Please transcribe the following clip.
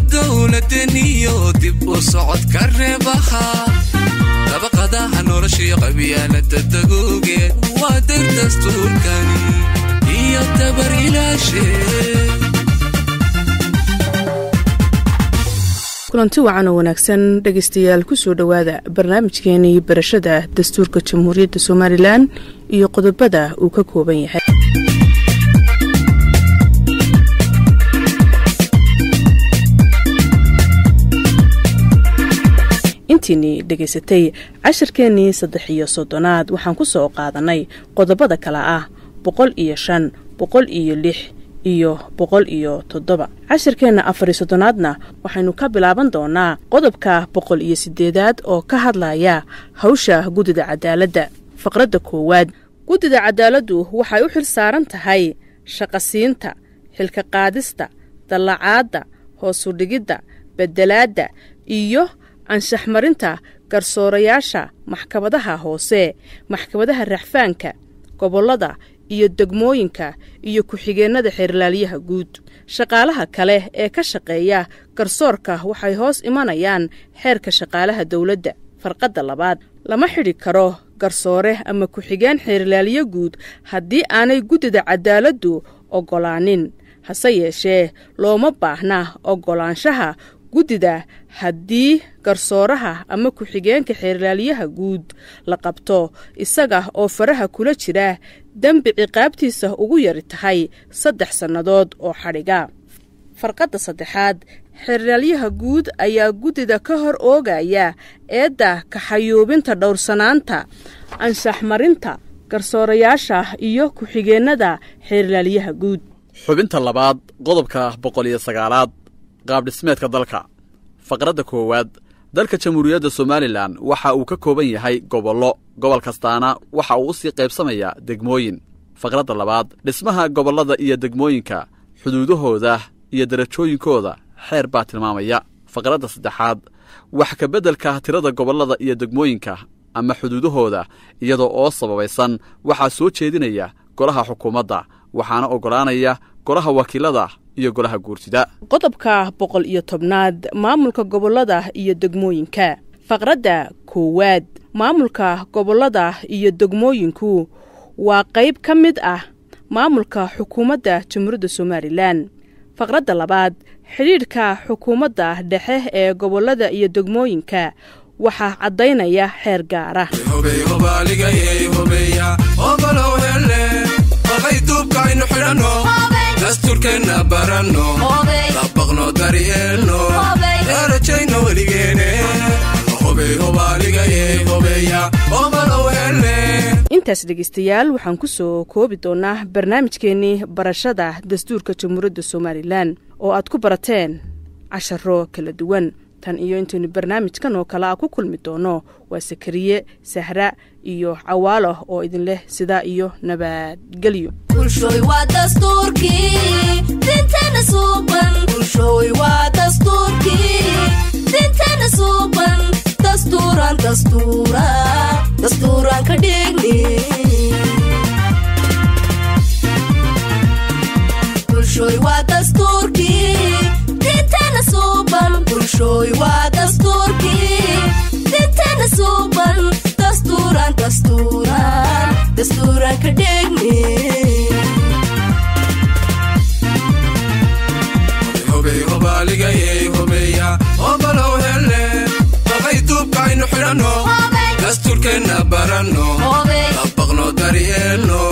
dowladeniyo dib u socodka reebaha dabaqadaha noloshiyo qabyaalada dagoogeed waa dir dastuurkani iyo dabar ilaashe kulanti wacan oo wanaagsan dhegaystayaal kusoo dhowaada barnaamijkeenii barashada dastuurka jamhuuriyadda somalilan iyo qodobada uu ka kooban yahay intiinii dhegaysatay cashirkeennii saddex iyo soddonaad waxaan ku soo qaadanay qodobada kale ah boqol iyo shan boqol iyo lix iyo boqol iyo toddoba cashirkeenna afar iyo soddonaadna waxaynu ka bilaaban doonaa qodobka boqol iyo siddeedaad oo ka hadlaya hawsha guddida cadaaladda faqradda koowaad guddida cadaaladdu waxay u xil saaran tahay shaqasiinta xilka qaadista dallacaadda hoosudhigidda beddelaadda iyo anshaxmarinta garsoorayaasha maxkamadaha hoose maxkamadaha raxfaanka gobollada iyo degmooyinka iyo ku-xigeennada xeerlaaliyaha guud shaqaalaha kale ee ka shaqeeya garsoorka waxay hoos imanayaan xeerka shaqaalaha dowladda farqadda labaad lama xidhi karo garsoore ama ku-xigeen xeerlaaliyo guud haddii aanay guddida cadaaladdu oggolaanin hase yeeshee looma baahna oggolaanshaha guddida haddii garsooraha ama ku-xigeenka xeerlaaliyaha guud la qabto isaga oo faraha kula jira dembi ciqaabtiisa ugu yari tahay saddex sannadood oo xadhiga farqadda saddexaad xeerlaalyaha guud ayaa guddida ka hor oogaya eedda kaxayuubinta dhowrsanaanta anshaxmarinta garsoorayaasha iyo ku-xigeennada xeerlaalyaha guud xubinta labaad qodobka boqol iyo sagaalaad qaabdhismeedka dalka faqradda koowaad dalka jamhuuriyadda somalilan waxa uu ka kooban yahay gobollo gobol kastaana waxa uu u sii qaybsamayaa degmooyin faqradda labaad dhismaha gobollada iyo degmooyinka xuduudahooda iyo darajooyinkooda xeer baa tilmaamaya faqradda saddexaad wax ka beddelka tirada gobollada iyo degmooyinka ama xuduudahooda iyadoo oo sababaysan waxaa soo jeedinaya golaha xukuumadda waxaana oggolaanaya golaha wakiilada iyo golaha guurtida qodobka boqol iyo tobnaad maamulka gobollada iyo degmooyinka faqradda koowaad maamulka gobollada iyo degmooyinku waa qayb ka mid ah maamulka xukuumadda jamhuuriyadda somalilan faqradda labaad xidhiidhka xukuumadda dhexe ee gobollada iyo degmooyinka waxaa caddaynaya xeer gaara duubkaaynu xidhanno dastuurkeenna baranno dabaqno daryeelno darajayno weligeene intaas dhegaystayaal waxaan ku soo koobi doonaa barnaamijkeennii barashada dastuurka jamhuuriyadda somalilan oo aad ku barateen casharo kala duwan tan iyo intaynu barnaamijkan oo kale a ku kulmi doono waa sakariye sahra iyo cawaalo oo idin leh sidaa iyo nabadgelyo duubkaaynu xidhanno dastuurkeenna baranno dabaqno daryeelno